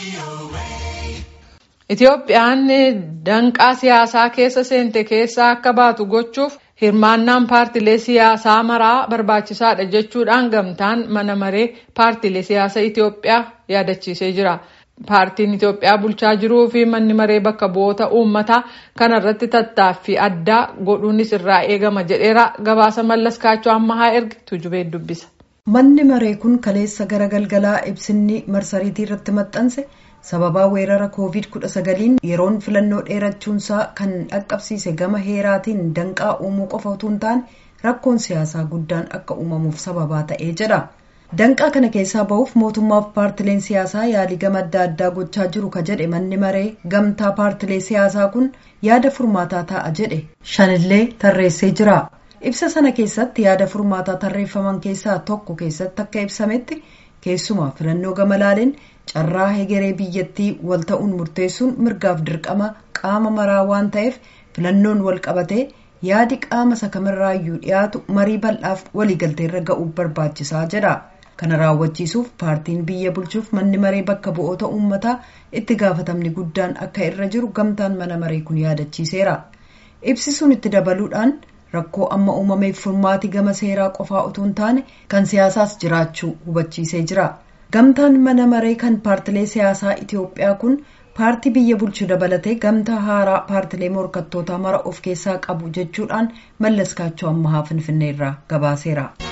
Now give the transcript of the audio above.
Itoophiyaan danqaa siyaasaa keessa seente keessaa akka baatu gochuuf hirmaannaan paartilee siyaasaa maraa barbaachisaadha jechuudhaan gamtaan mana maree paartilee siyaasaa Itoophiyaa yaadachiisee jira. Paartiin Itoophiyaa bulchaa jiruu fi manni maree bakka bu'oota uummataa kana irratti tattaaffii addaa godhuunis irraa eegama jedheera. Gabaasa mallas kaachoo ammahaa erga tujubee dubbisa. Manni maree kun kaleessa gara galgalaa ibsinni marsariitii irratti maxxanse sababaa weerara koovid kudha sagaliin yeroon filannoo dheerachuunsaa kan dhaqqabsiise gama heeraatiin danqaa uumuu qofa utuu hin taane rakkoon siyaasaa guddaan akka uumamuuf sababaa ta'ee jedha. Danqaa kana keessaa bahuuf mootummaaf paartileen siyaasaa yaalii gama adda addaa gochaa jiru ka jedhe manni maree gamtaa paartilee siyaasaa kun yaada furmaataa ta'a jedhe shanillee tarreessee jira. Ibsa sana keessatti yaada furmaataa tarreeffaman keessaa tokko keessatti akka ibsametti keessumaa filannoo gama laaleen carraa hegeree biyyattii wal ta'uun murteessuun mirgaaf dirqama qaama maraa waan ta'eef filannoon wal qabatee yaadi qaama sakamirraayyuu dhiyaatu marii bal'aaf waliigalteerra ga'uuf barbaachisaa jedha. kana raawwachiisuuf paartiin biyya bulchuuf manni maree bakka bu'oota uummataa itti gaafatamni guddaan akka irra jiru gamtaan mana maree kun yaadachiiseera ibsisuun itti dabaluudhaan rakkoo amma uumameef furmaati gama seeraa qofaa utuu hin taane kan siyaasaas jiraachuu hubachiisee jira gamtaan mana maree kan paartilee siyaasaa itiyoophiyaa kun paartii biyya bulchu dabalatee gamtaa haaraa paartilee morkattootaa mara of keessaa qabu jechuudhaan mallas kaachoo ammahaa finfinneerraa gabaaseera.